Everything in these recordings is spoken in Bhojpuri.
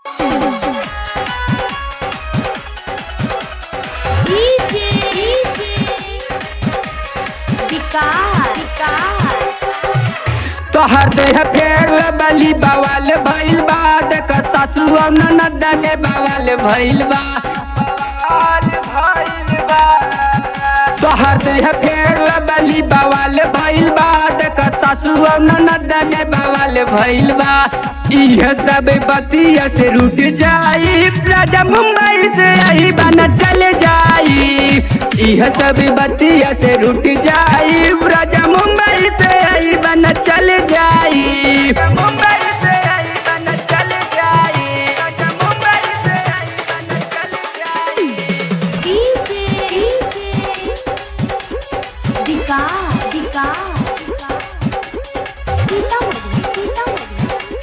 तोहर देह फेर बली बवाल भइल बा देख सासु ननद ने बवाल भइल बा बवाल भइल बा तोहर देह फेर बली बवाल भइल बा देख सासु ननद ने बवाल भइल बा इह सब बतिया से रूठ जाई राजा मुंबई से आई बन चल जाई इह सब बतिया से रूठ जाई राजा मुंबई से आई बन चल जाई मुंबई से आई बन चल जाई राजा मुंबई से आई बन चल जाई डीजे दिका दिका सीतामढ़ी सीतामढ़ी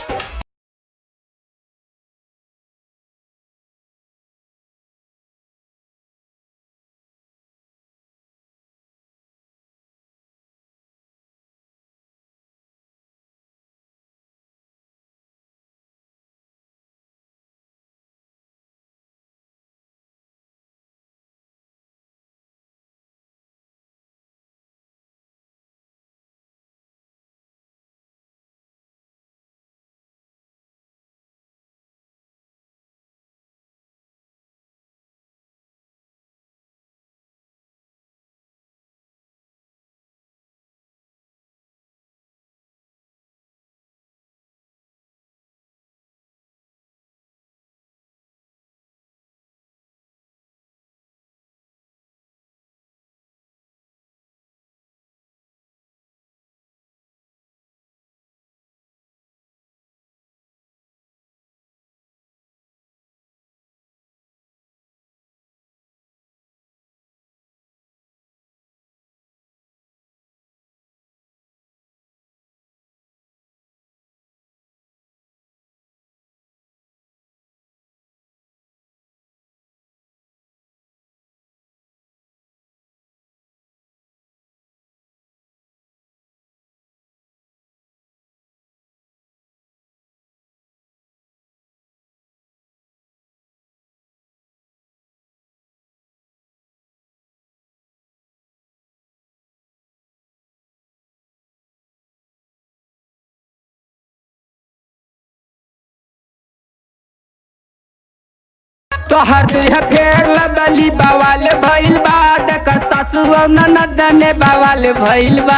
तोहर देह फेर बली बवाल भइल बा देख सासु ननद ने बवाल भइल बा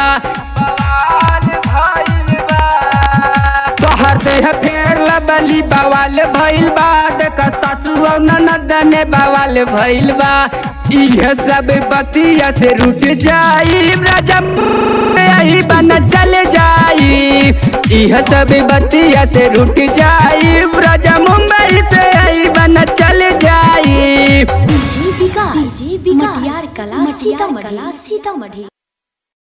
बवाल भइल बा तोहर देह फेर बली बवाल भइल बा देख सासु ननद ने बवाल भइल बा इह सब बतिया से रुठ जाई राजा यही बन चल जाई इह सब बतिया से रुठ जाई राजा मुंबई से आई बन चल जाई डीजे विकास डीजे विकास मटियार कला सीतामढ़ी सीतामढ़ी